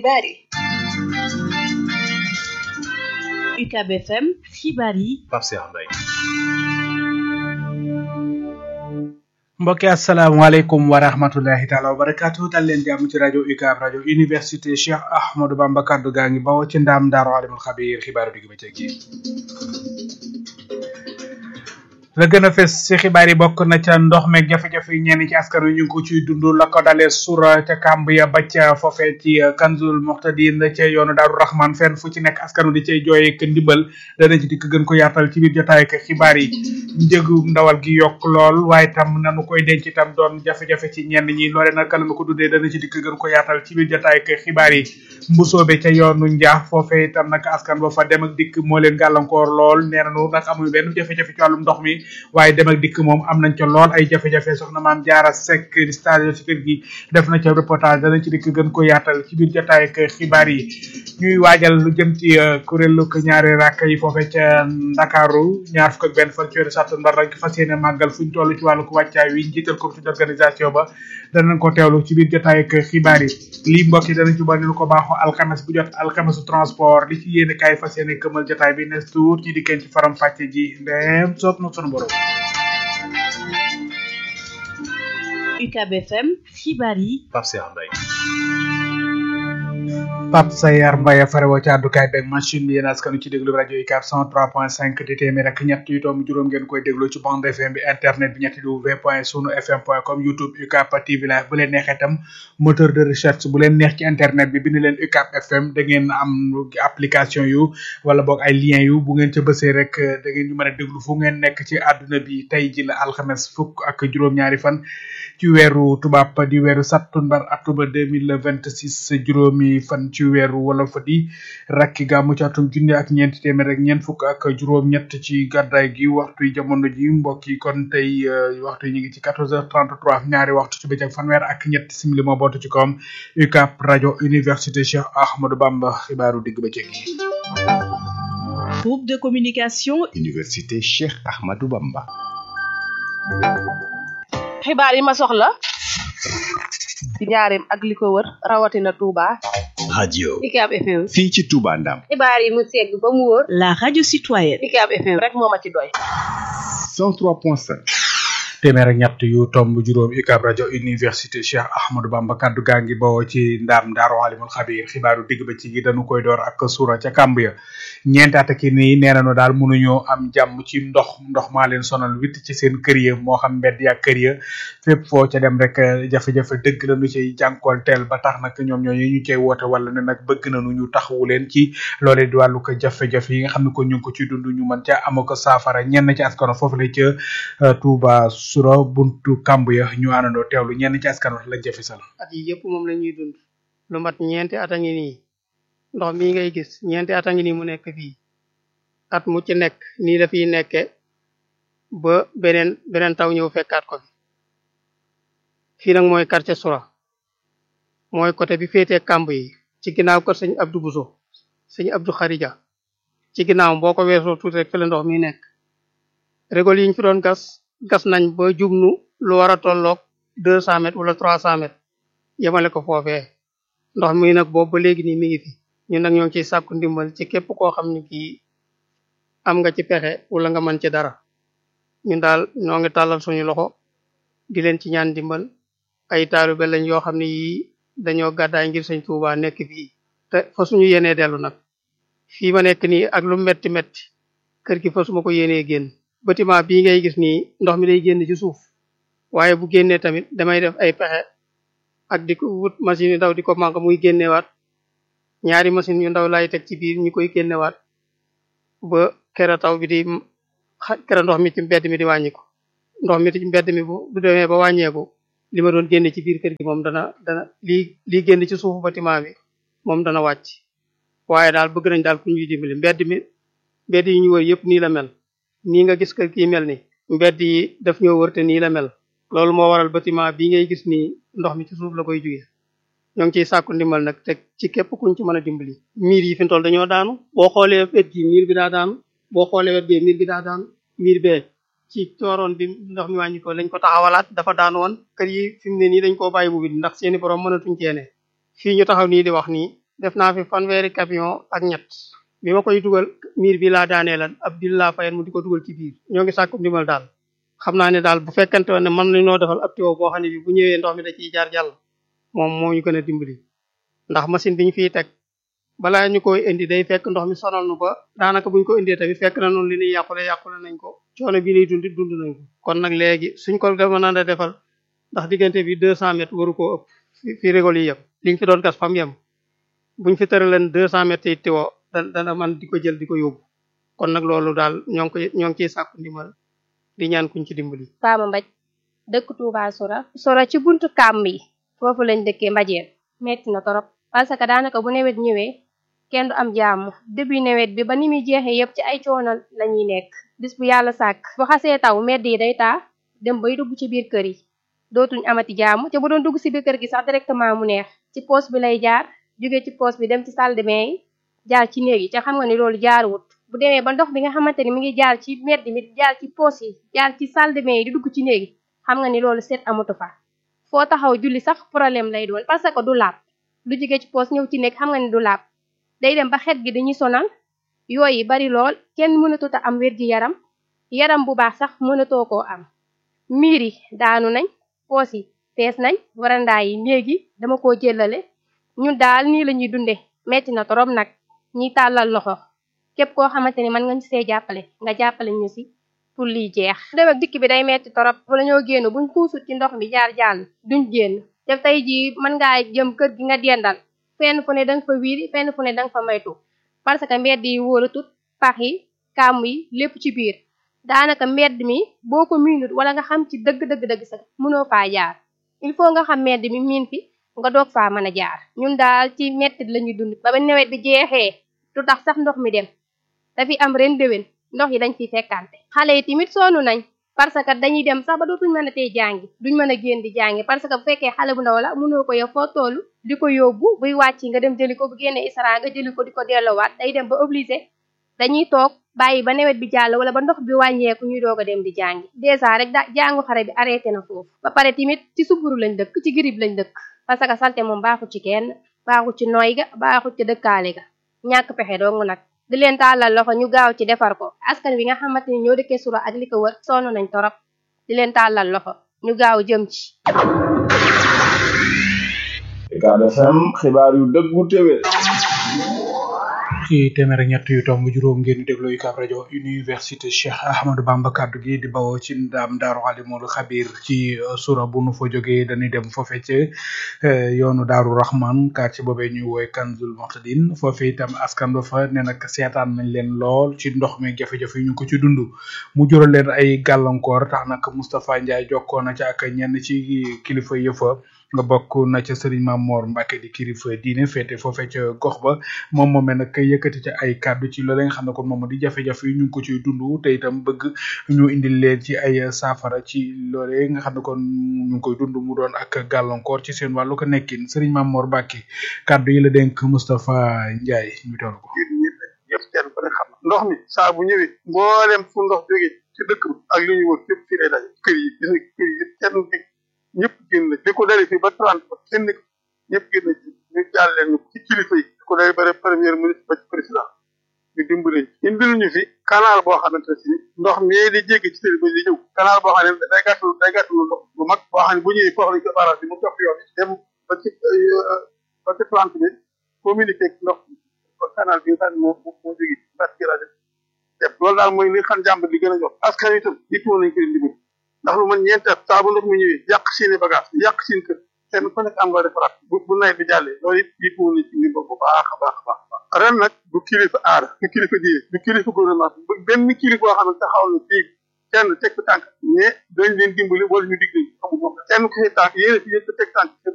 xibaar yi UCAB FM xibaar yi Pape Cheikh Mbaye mbokki asalaamaaleykum wa rahmatullahi taala wa barakatuh dal leen jàmm ci rajo UCAB rajo université Cheikh Ahmadou Bamba kaddu gaa ngi bawoo ci ndaam daaru alimul xabiir xibaaru digg bëccëg yi la gën a fes ci xibaar yi bokk na ca ndox meeg jafe-jafe yi ñenn ci askan wi ñu ngi ko ciy dund la ko dalee sura ca kàmb ya ba ca foofee ci kanzul muxtadin ca yoonu daaru rahman fenn fu ci nekk askan wi di cay jooyee ak ndimbal dana ci dikk gën ko yaatal ci biir jotaay ak xibaar yi njëgu ndawal gi yokk lool waaye tam nanu koy denc itam doon jafe-jafe ci ñenn ñi loole nag la ko dundee dana ci dikk gën ko yaatal ci biir jotaay ak xibaar yi mbusoobe ca yoonu njaax foofee itam nag askan ba fa dem ak dikk moo leen gàllankoor lool nee nanu nag amuñu benn jafe-jafe ci wàllum ndox mi waaye dem ak dikk moom am nañ ca lool ay jafe-jafe soxna maam jaara sekk di stage ci kër gi def na ca reportage danañ ci dikk gën ko yaatal ci biir jotaay ak xibaar yi ñuy waajal lu jëm ci kuréelu ko ñaari rakk yi foofee ca ndakaaru ñaar fukk ak benn fan ci weeru sàttumbar rek fas yéene màggal fuñ toll ci wàllu ko wàccaay wi njiital comité d'organisation ba danañ ko teewlu ci biir jotaay ak xibaar yi lii mbokk yi danañ ci bari lu ko baaxoo alxames bu jot alxamesu transport li ci yéene kaay fas yéene këmal jotaay bi nes tuut ñi dikkeen ci faram fàcce ji ndeem soob na sunu borom UCAB FM xibaar yi Pape Cheikh Mbaye Pape Sayar Mbaye farewoo ci àddukaay beeg machine bi yéen askanu ci déglu rajo UCAB 103.5 di téeméer ak ñett yu doom juróom ngeen koy déglu ci bande FM bi internet bi ñetti w point sunu fm point com youtube UCAB TV live bu leen neexee itam moteur de recherche bu leen neex ci internet bi bind leen UCAB FM da ngeen am application yu wala boog ay lien yu bu ngeen ca bësee rek da ngeen ñu mën a déglu fu ngeen nekk ci àdduna bi tey ji la alxames fukk ak juróom-ñaari fan ci weeru tubaab di weeru sattumbar attuba deux mille vingt six juróomi fan ci weeru wala fa di rakki gàmmu ci atum junne ak ñeenti téeméer ak ñeent fukk ak juróom-ñett ci gàddaay gi waxtu yi jamono ji mbokk yi kon tey waxtu yi ñu ngi ci quatorze heures trente trois ñaari waxtu ci bëccëg fanweer ak ñett simili moo bootu ci kawam UCAB rajo université Cheikh Ahmadou Bamba xibaaru digg bëccëg yi. groupe de communication. université Cheikh Ahmadou Bamba. xibaar yi ma soxla ci njaareem ak li ko wër rawatina Touba. radio UCAB FM. fii ci Touba Ndam. xibaar yi mu segg ba mu wóor. la radio citoyenne. UCAB FM rek moo ma ci doy. 103.5. téeméer ak ñett yu tomb juróom UCAB rajo université Cheikh Ahmadou Bamba kaddu gaa ngi bawoo ci ndaam ndaaru alimul xabiir xibaaru digg ba ci gi dañu koy door ak suura ca kàmb ya ñeenti at ki nii nee nañu daal mënuñoo am jàmm ci ndox ndox maa leen sonal witt ci seen kër ya moo xam mbedd ya kër ya fépp foo ca dem rek jafe-jafe dëgg la ñu cay jànkool teel ba tax nag ñoom ñooñu ñu cay woote wala ne nag bëgg nañu ñu taxawu leen ci loolee di wàllu ko jafe-jafe yi nga xam ne ko ñu ngi ko ci dund ñu mën ca am ko saafara ñenn ci askano foofu la ca Touba sura buntu kamb ya ñu àndandoo teewlu ñenn ci askan wax lañ jafe sal at yi yëpp moom la ñuy dund lu mat ñeenti at a ngi nii ndox mii ngay gis ñeenti at a ngi nii mu nekk fii at mu ci nekk nii la fiy nekke ba beneen beneen taw ñëw fekkaat ko fi fii nag mooy quartier Soura mooy côté bi féetee kamb yi ci ginnaaw kër sëñ Abdou Bousso sëñ Abdou Kharija ci ginnaaw boo ko weesoo tuuti rek fi la ndox mi nekk régol yi ñu fi doon gas gas nañ ba jubnu lu war a tolloog deux cent mètres wala trois cent mètres yemale ko foofee ndox mi nag boobu ba léegi nii mi ngi fi ñun nag ñoo ngi ciy sàkku ndimbal ci képp koo xam ne kii am nga ci pexe wala nga mën ci dara ñun daal ñoo ngi tàllal suñu loxo di leen ci ñaan ndimbal ay taalibe lañ yoo xam ne yii dañoo gàddaay ngir sëñ Tuubaa nekk fii te fa suñu yéenee dellu nag fii ma nekk nii ak lu metti metti kër gi fa su ma ko yéenee génn bâtiment bii ngay gis nii ndox mi day génn ci suuf waaye bu génnee tamit damay def ay pexe ak di ko wut machine yu ndaw di ko manque muy génnewaat ñaari machine yu ndaw laay teg ci biir ñu koy génnewaat ba kera taw bi di kera ndox mi ci mbedd mi di wàññiku ndox mi ci mbedd mi bu bu demee ba wàññeeku li ma doon génne ci biir kër gi moom dana dana lii lii génn ci suufu bâtiment bi moom dana wàcc waaye daal bëgg nañ daal ku ñuy dimbali mbedd mi mbedd yi ñu wër yëpp nii la mel nii nga gis kër kii mel ni mbedd yi daf ñoo wër te nii la mel loolu moo waral bâtiment bii ngay gis nii ndox mi ci suuf la koy jugee ñoo ngi ciy sàkku ndimbal nag te ci képp kuñ ci mën a dimbali miir yi fi mu toll dañoo daanu boo xoolee wet gi miir bi daa daanu boo xoolee wet bee miir bi daa daanu miir bee ci cooroon bi ndox mi wàññi ko lañ ko taxawalaat dafa daan woon kër yi fi mu ne nii dañ koo bàyyi bu bi ndax seeni borom mënatuñ ceene fii ñu taxaw nii di wax nii def naa fi fanweeri camion ak ñett bi ma koy dugal miir bi laa daaneelan ab dil laa fayen mu di ko dugal ci biir ñoo ngi sàkku ndimbal daal xam naa ne daal bu fekkante woon ne mën nañoo defal ab tuyau boo xam ne bi bu ñëwee ndox mi da ciy jaar jàll moom moo ñu gën a dimbali ndax machine bi ñu fiy teg balaa ñu koy indi day fekk ndox mi sonal nu ba daanaka buñ ko indee tamit fekk na noonu li ñuy yàqule yàqule nañ ko coono bi ñuy dundi dund nañ ko kon nag léegi suñ ko dema na defal ndax diggante bi deux cent mètres waru koo ëpp fi rigol yi yem li nga fi doon gas fam yem buñ fi tëraleen deux cent mètres yi tiwo da dana man di ko jël di ko yóbbu kon nag loolu daal ñoo ngi koy ñoo ngi ciy sàkku ndimbal di ñaan kuñ ci dimbali Fama Mbaj dëkk Touba Sora Sora ci buntu kàmm yi foofu lañ dëkkee mbajeen metti na torop parce que daanaka bu nawet ñëwee kenn du am jàmm début nawet bi ba ni muy jeexee yëpp ci ay coono la ñuy nekk bis bu yàlla sàkk bu xasee taw mbedd yi day taa dem bay dugg ci biir kër yi dootuñ amati jàmm te bu doon dugg si biir kër gi sax directement mu neex ci poos bi lay jaar jóge ci poos bi dem ci salle de bain yi jaar ci néeg yi te xam nga ni loolu jaaruwut bu demee ba ndox bi nga xamante ni mi ngi jaar ci mbedd mi jaar ci poos yi jaar ci salle de bain yi di dugg ci néeg yi xam nga ni loolu seet amatu fa foo taxaw julli sax problème lay doon parce que du laab lu jóge ci poos ñëw ci néeg xam nga ni du laab day dem ba xet gi dañuy sonal yooyu bari lool kenn mënatut a am wér gi yaram yaram bu baax sax mënatoo koo am miir yi daanu nañ poos yi fees nañ warandaa yi néegi dama koo jëlale ñun daal nii la ñuy dunde metti na torop nag ñiy tàllal loxo képp koo xamante ni mën nga ñu see jàppale nga jàppale ñu si pour lii jeex dem ak dikk bi day metti torop wala ñoo génn buñ kuusut ci ndox mi jaar jàll duñ génn te tey jii mën ngaa jëm kër gi nga dendal fenn fu ne danga fa wiiri fenn fu ne danga fa maytu parce que mbedd yi wóoratut pax yi kàmm yi lépp ci biir daanaka mbedd mi boo ko miinut wala nga xam ci dëgg-dëgg-dëgg sax mënoo faa jaar il faut nga xam mbedd mi miin fi nga doog faa mën a jaar ñun daal ci mettit la ñuy dund ba ba nawet bi jeexee du tax sax ndox mi dem dafi am ren déwén ndox yi dañ fiy fekkante xale yi tamit sonn nañ parce que dañuy dem sax ba dootuñ mën a tey jàngi duñ mën a génn di jàngi parce que bu fekkee xale bu ndaw la mënoo ko yow foo toll di ko yóbbu buy wàcc nga dem jëli ko bu génnee isra nga jëli ko di ko delloowaat day dem ba obligé dañuy toog bàyyi ba nawet bi jàll wala ba ndox bi wàññeeku ñuy doog a dem di jàngi dèjà rek da jàngu xare bi arrêté na foofu ba pare tamit ci suburu lañ dëkk ci girib lañ dëkk parce que salte moom baaxul ci kenn baaxul ci nooy ga baaxul ci dëkkaale ga ñàkk pexe dong nag di leen tàllal loxo ñu gaaw ci defar ko askan wi nga xamante ni ñoo dëkkee sura ak li ko wër sonn nañ torop di leen tàllal loxo ñu gaaw jëm ci Ucab FM xibaar yu dëggu téwé ci téeméer ak ñett yu tomb juróom ngeen di déglu UCAB rajo université Cheikh Ahmadou Bamba kaddu gi di bawoo ci ndam Daaru Alimul Xabir ci sura bu nu fa jógee dañuy dem foofe ci yoonu Daaru Rahman quartier boobee ñuy woy Kanzul Moxtadin foofe itam askan ba fa ne nag seetaan nañ leen lool ci ndox mi jafe-jafe yi ñu ko ci dund mu jural leen ay gàllankoor tax nag Moustapha Ndiaye jokkoo na ci ak ñenn ci kilifa yëfa nga bokk na ca Serigne Mamor Mbacke di kilifa diine féete foofee ca gox ba moom moomee nag yëkkati ca ay kàddu ci loolee nga xam ne kon moom di jafe-jafe yi ñu ngi ko ciy dund te itam bëgg ñu indil leen ci ay saafara ci loolee nga xam ne kon ñu ngi koy dund mu doon ak gàllankoor ci seen wàllu ko nekkin Serigne Mamor Mbacke kàddu yi la dénk Moustapha Ndiaye ñu toll ko. yëpp kenn ku ne xam ndox mi saa bu ñëwee mboolem fu ndox jógee ci dëkk bi ak li ñu wër fépp fii lay daje kër yi gis nga kër yi yëpp kenn ñëpp génn li ko dalee fii ba trente ba kenn ñëpp génn ci ñu jàll leen ñu ci kilifa yi li ko dalee ba premier ministre ba ci président ñu dimbali indil ñu fi canal boo xamante ne si ndox mi di jéggi ci tëri ba di ñëw canal boo xam ne day gàttul day gàttul ndox bu mag boo xam ne bu ñëwee foofu lañ ko barrage bi mu topp yoon dem ba ci ba ci plante bi communiqué ak ndox canal bi nga xam ne moo moo jóge ci bâti rajo def loolu daal mooy li xam jàmbat li gën a jox askan wi itam yittewoo nañ ko di dimbali ndax lu man ñeenti at saa bu ndox mi ñëwee yàq seeni bagage yàq seen kër kenn ku nekk am loo defaraat bu bu nawet bi jàllee loolu it yittewoo nañ ci ndimbal bu baax a baax a baax ren nag du kilifa aada du kilifa diine du kilifa gouvernement bu benn kilifa boo xam ne taxaw na fii kenn teg ko tànk mais dañ leen dimbali wala ñu dig leen amul moom kenn ku ci tànk yéen a fi yëpp teg tànk